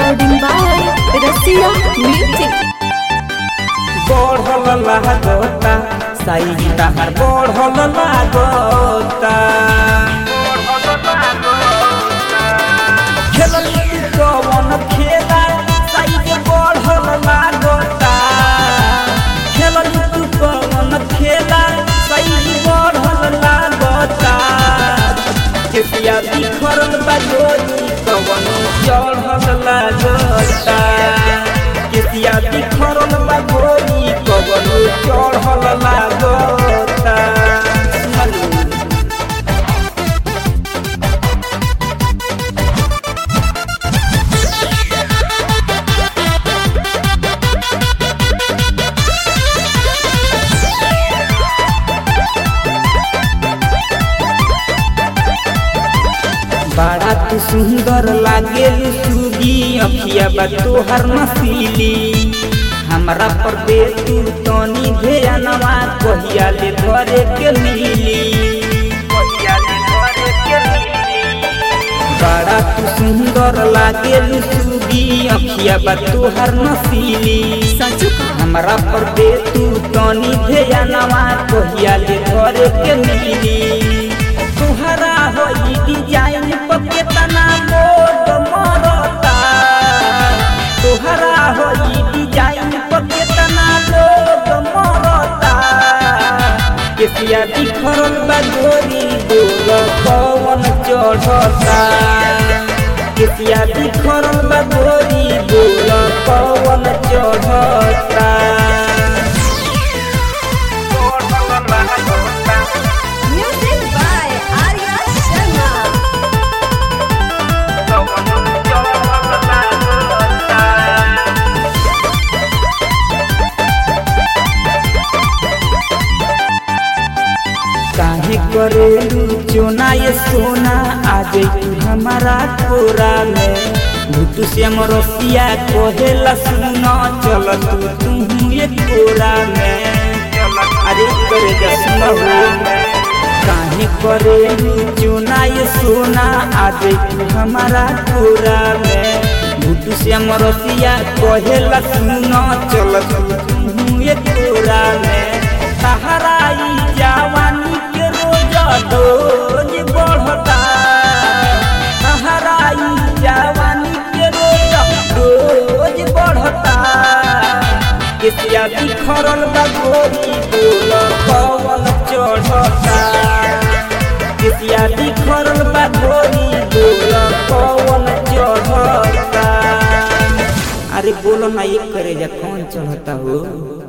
recording by Rasia Music. बढ़ल लागता size तहार बढ़ल लागता खेलल तू कवन खेला साइज बढ़ल लागता खेलल तू कवन खेला साइज बढ़ल लागता केसिया बिखरल बा गोरी कवन चढ़ल लागता केसिया बिखरल बा गोरी कवन चढ़ल लागता सुनलू बड़ा तू सुंदर लागेल सुगी अखिया बा तोहर नसीली हमरा पर दे तू तनी ध्यानवा कहिया ले घरे के मिली कहिया ले घरे के मिली बड़ा तू सुंदर लागेल सुगी अखिया बा तोहर नसीली सचु का हमरा पर दे तू तनी ध्यानवा कहिया ले घरे के मिली तुहरा होई डिजाइन पर केतना मोद मरता तुहरा होई डिजाइन पर केतना मोद मरता केसिया बिखरल बा गोरी बोल कवन चढ़ता केसिया बिखरल बा गोरी बोल कवन चढ़ता Music by Arya Sharma. काहे करेलू चोना ये सोना आ तू हमारा कोरा में भूतू से रसिया कहेला सुना चल तू तू ये कोरा में अरे करे जा सुना हो काहे करेलू चोना ये सोना आ तू हमारा कोरा में भूतू से रसिया कहेला सुना चल तू तू ये कोरा में सहाराई जवानी के रोज रोज बढ़ता सहाराई जवानी के रोज रोज बढ़ता केसिया बिखरल बा गोरी बोल पवन चढ़ता केसिया बिखरल बा गोरी बोल पवन चढ़ता अरे बोलो ना ये करे जा कौन चढ़ता हो